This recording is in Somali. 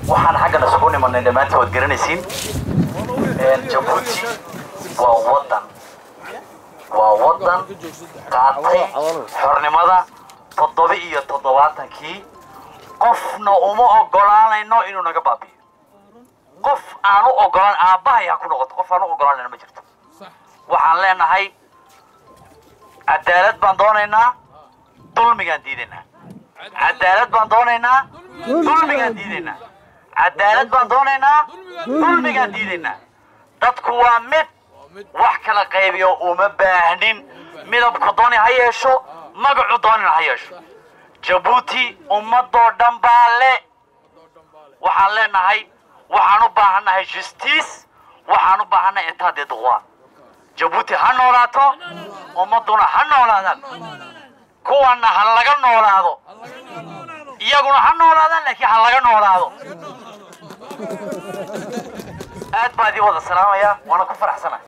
waxaan xaggan isugu nimanay dhammaantii waad garanaysiin jabuuti waa waddan waa waddan qaatay xornimada toddoba iyo toddobaatankii qofna uma ogolaanayno inuu naga baabiyo qof aan u ogolaan aabbahay ha ku noqoto qof aan u ogolaanayno ma jirto waxaan leenahay cadaalad baan doonaynaa dulmigaan diidaynaa cadaalad baan doonaynaa dulmigaan diidaynaa cadaalad baan doonaynaa dulmigaan diidaynaa dadku waa mid wax kala qaybiyo uma baahnin midabku dooni ha yeesho magacu doonina ha yeesho jabuuti ummadoo dhan baa le waxaan leenahay waxaan u baahannahay justice waxaan u baahannahay etat de droit jabuuti ha noolaato ummadduna ha noolaadaan kuwanna ha laga noolaado iyaguna ha noolaadaan laakiin ha laga noolaado aad baa idin wada salaamaya waana ku faraxsanahay